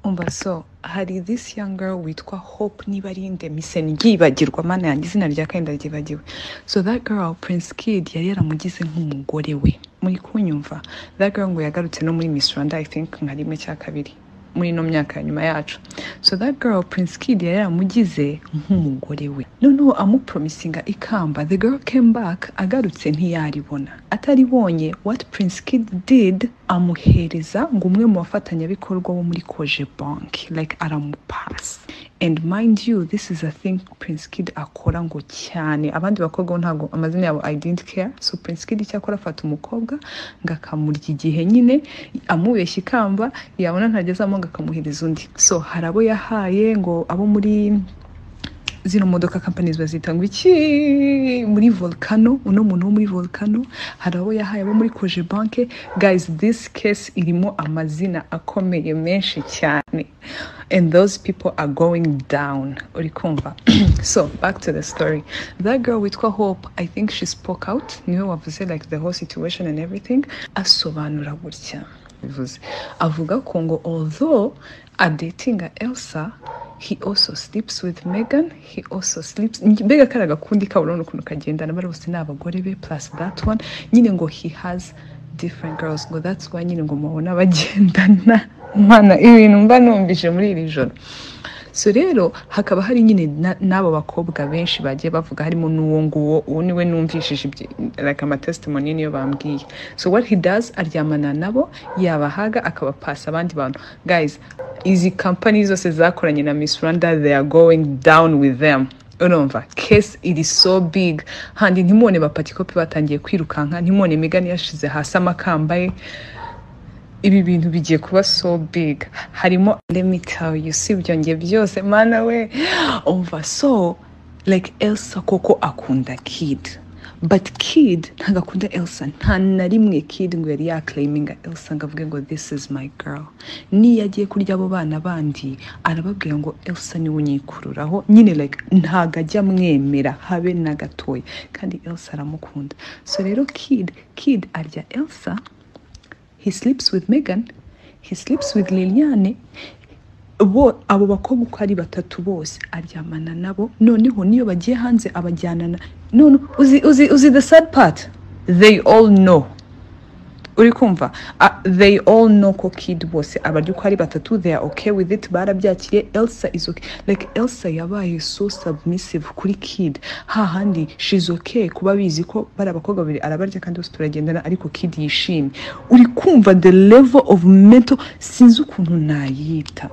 umva so hari this young girl witwa hope nibarinde miseni ryibagirwa mana yanjye izina rya kandi ndaryibagiwe so that girl prince kid yari yaramugize nk'umugore we muri kunyumva that girl ngo yagarutse no muri miss rwanda i think nka rimwe cya kabiri muri ino myaka ya nyuma yacu so that girl prince kid yari yaramugize nk'umugore we noneho amupromisinga ikamba the girl came back agarutse ntiyaribona ataribonye what prince kid did amuhereza ngo umwe mu bafatanyabikorwa wo muri koje bank like aramupasa and mind you this is a thing prince kid akora ngo cyane abandi bakobwa bo ntabwo amazina yabo i didn't care so prince kid icyo akora afata umukobwa ngo akamurya igihe nyine amubeshya ikamba yabona ntagezamo ngo akamuhereza undi so hari abo yahaye ngo abo muri zino modoka companies bazita ngo iki muri volcano uno muntu wo muri volcano hari abo yahaye abo muri koje banke guys this case irimo amazina akomeye menshi cyane and those people are going down uri kumva so back to the story that girl witwa hope i think she spoke out niwe wavuze like the whole situation and everything asobanura gutya bivuze avuga ko ngo although adatinga elsa he also sleeps with megan he also sleeps mbega kari agakundi kabo urabona ukuntu kagendana bari bose ni abagore be plus that one nyine ngo he has different girls ngo that's why nyine ngo mubona bagendana mana ibintu mba numvise muri iri joro so rero hakaba hari nyine na- n'abo bakobwa benshi bagiye bavuga harimo n'uwo nguwo uwo niwe numvishije ibyo- like amatestimoni niyo bambwiye so what he does aryamana nabo yabahaga akabapasa abandi bantu guys izi kampani zose zakoranye na miss rwanda they are going down with them urumva case iri so big handi ntimubone bapatikopi batangiye kwirukanka ntimubone migani yashize hasi amakamba ye ibi bintu bigiye kuba so big harimo let me tell you si ibyo njye byose mana we umva so like elsa koko akunda kid but kid ntabwo akunda elsa nta na rimwe kid ngo yari yakarayiminga elsa ngo avuge ngo this is my girl niyo agiye kurya abo bana bandi arababwira ngo elsa niwe unyikururaho nyine like ntabwo ajya amwemera habe na gatoya kandi elsa aramukunda so rero kid kid arya elsa he sleeps with Megan, he sleeps with Liliane. Bo abo bakobwa uko ari batatu bose aryamana nabo, noneho niyo bagiye hanze abajyana na no, no, uzi, uzi, uzi the sad part they all know uri kumva uh, they all know ko kid bose abarya uko ari batatu they are okay with it barabyakiriye elsa is okay like elsa yabaye so submissive kuri kid hahandi she's okay kuba bizi ko bari abakobwa babiri arabarya kandi bose turagendana ariko kid yishimye uri kumva the level of mental sinzi ukuntu nayita